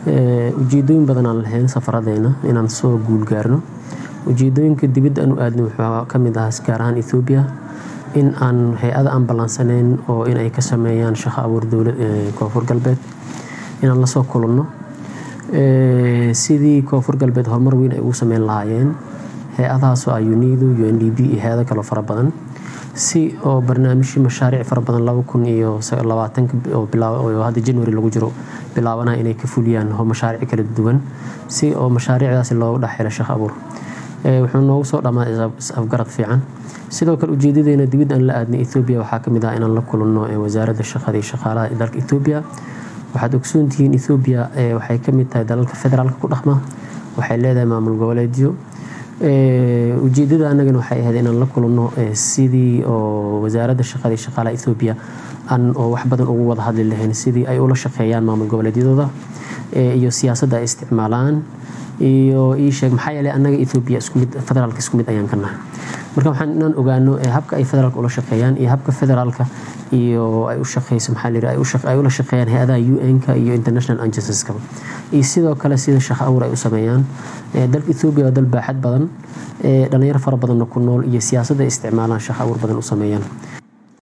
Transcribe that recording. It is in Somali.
ujeedooyin badan aan lahayn safaradeena inaan soo guulgaarno ujeedooyinka dibadda aan u aadnay wuxuu ka mid ahaa gaar ahaan ethoobiya in aan hay-ada aan ballansanayn oo in ay ka sameeyaan shaqo abuur dowlad koonfur galbeed inaan lasoo kulanno sidii koonfur galbeed horumar weyn ay ugu sameyn lahaayeen hay-adahaasoo ah unido u n d b iyo hay-ado kaloo fara badan si oo barnaamijyo mashaariic fara badan laba kun iyo labaatanka oo hadda january lagu jiro bilaabanaha inay ka fuliyaan mashaariic kala duwan si oo mashaariicdaasi loogu dhexhelo shaqo abuur wuxuu noogu soo dhammaa is-afgarad fiican sidoo kale ujeedadeena dibadda aan la aadnay ethoobiya waxaa ka mid ah inaan la kulanno wasaaradda shaqada iyo shaqaalaha ee dalka ethoobiya waxaad ogsoontihiin ethoobiya waxay ka mid tahay dalalka federaalka ku dhaqma waxay leedahay maamul goboleedyo ujeedada anagana waxay ahayd inaan la kulanno sidii oo wasaaradda shaqada iyo shaqaalaha ethoobiya aan oo wax badan ugu wada hadli lahayn sidii ay ula shaqeeyaan maamul goboleedyadooda iyo siyaasadda ay isticmaalaan iyo ii sheeg maxaa yeelay annaga ethoobiya isku mid federaalka isku mid ayaan ka nahay marka waxaan inaan ogaano habka ay federaalka ula shaqeeyaan iyo habka federaalka iyo ay u shaqeyso maxaa la yidhi ay ula shaqeeyaan hay-adaha un-ka iyo international agencies-kaba iyo sidoo kale sida shaqo abuur ay u sameeyaan dalka ethoobiya waa dal baaxad badan dhalinyaro fara badanna ku nool iyo siyaasadda ay isticmaalaan shaqo abuur badan u sameeyaan